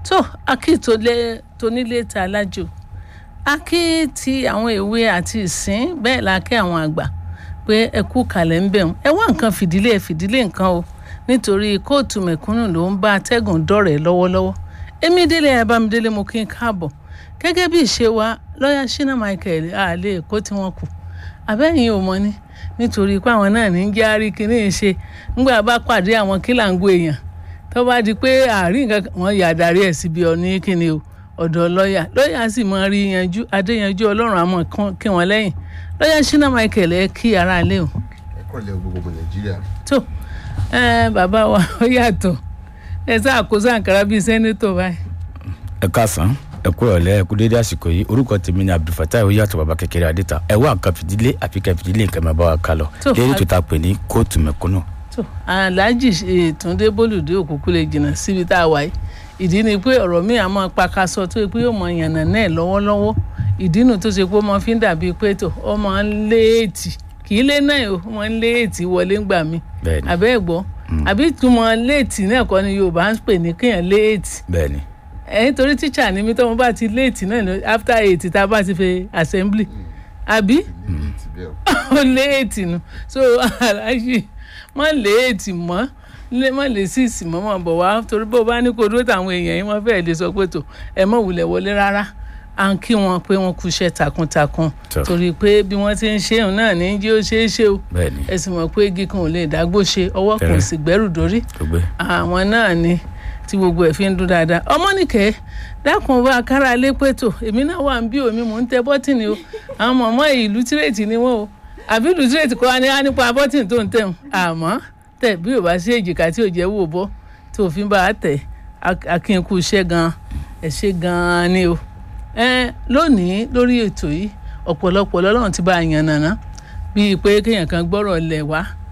tó akí tó lé tónílé ta alájò akí ti àwọn èwe àti ìsín bẹ́ẹ̀ la kí àwọn àgbà pé ẹ kú kalẹ̀ ń bẹ̀ wọn ẹ wá nǹkan fìdílé ẹ fìdílé nǹkan o nítorí kóòtù mẹ̀kúnnù ló ń bá atẹ́gùn dọ̀rẹ́ lọ́wọ́lọ́wọ́ èmi délé abámidélé mo kí n káàbọ̀ gẹ́gẹ́ bí ìṣe wa lọ́ọ̀yà Shina Michael àlè èkó tí wọ́n kù àbẹ́yìn ò mọ̀ ni nítorí pé àwọn náà ní járí kínní ṣe ńgbà bá pàdé àwọn kílàǹgó èèyàn tó bá di pé àárín nǹkan wọn yà darí ẹ̀ síbi ọ̀ní kíni o ọ̀dọ̀ lọ́ọ̀yà lọ́ọ̀yà sì máa rí yanjú adéyanjú ọlọ́run àmọ́ kí wọ́n lẹ́yìn lọ́ọ̀yà Shina Michael ẹ kí ara lé o. ẹ kọ́ lẹ gbogbo nàìjíríà. tó ẹ bàbá wa ó yàtọ̀ ẹ sáà kó sàǹkárá bíi sẹ́nétọ̀ báyìí. ẹ káàsán ẹ kú ọ̀lẹ́ ẹ kú dédé àsìkò yìí orúkọ tèmi ni abdulfatai oyàtọ̀ baba kékeré adéta ẹ wá nǹkan fìdílé àfi kẹ́ fìdílé nǹkan máa bá wa ká lọ Tó, lérí a- tó ta pè ní kóòtù mẹ̀kúnnù. tó aláàjì túndé bólúdé òkùnkùn lè jìnnà síbi tá a wà yìí ìdí ni pé ọ̀rọ̀ mi àmọ́ pakasọ tó yẹ pé yóò mọ yànnà náà lọ́wọ́lọ́wọ́ ìdí nu tó ṣe pé ó mọ fi ń dàbí pé tó ó mọ ń léètì kì í lé náà o ó mọ ń léètì wọlé ń gbà mí bẹ́ẹ̀ni àbẹ́ ẹ̀ gbọ́ àbí túmọ̀ léètì náà kọ́ ni Yorùbá ń pè ní kéèyàn léètì bẹ́ẹ̀ni ẹ̀yin torí tíṣà ni mí tọ́mọ bá ti léètì náà lọ after eight tá a bá ti fi assembly àbí níbi tí bẹ́ẹ̀ o. ó léètì nu so aláṣì mọ léètì mọ lé mọ lè sí ìsìnmọ́ mọ̀ bọ̀ wá torí bó bá ní kó dúró táwọn èèyàn yìí wọ́n fẹ́ẹ́ lè sọ pé tó ẹ mọ̀ wulẹ̀ wọlé rárá à ń kí wọn pé wọ́n kúṣẹ́ takuntakun Tó. torí pé bí wọ́n ti ń ṣe òun náà ní jí ó ṣeé ṣe o bẹ́ẹ̀ni ẹ sì mọ̀ pé igi kan ò lè dágbó ṣe ọwọ́ kan ò Tẹ́rẹ̀. sì gbẹ́rù dórí tó gbé àwọn náà ni tí gbogbo ẹ̀ fi ń dún dáadáa ọmọnìkẹ́ dákun bá a kára lé pẹ́tò èmi náà wà ń bí omi mò ń tẹ bọ́tìnì o àwọn mọ̀mọ́ ìlú tírèètì ni wọ́n o àbí ìlú tírèètì kọ́ wa ní wá nípa bọ́tìnì tó ń tẹ̀ ń àmọ́ tẹ̀ bí ò bá sí èjìká tí ò jẹ́ wò bọ́ tó fi ń bá a tẹ̀ ak- akínkù iṣẹ́ gan-an ẹ̀ ṣe gan-an ni o ẹ lónìí lórí ètò yìí ọ̀pọ̀lọpọ̀ lọ́lọ́run ti bá a yàn nàná bíi pé kéèyàn kan gbọ́rọ̀ lẹ̀ wá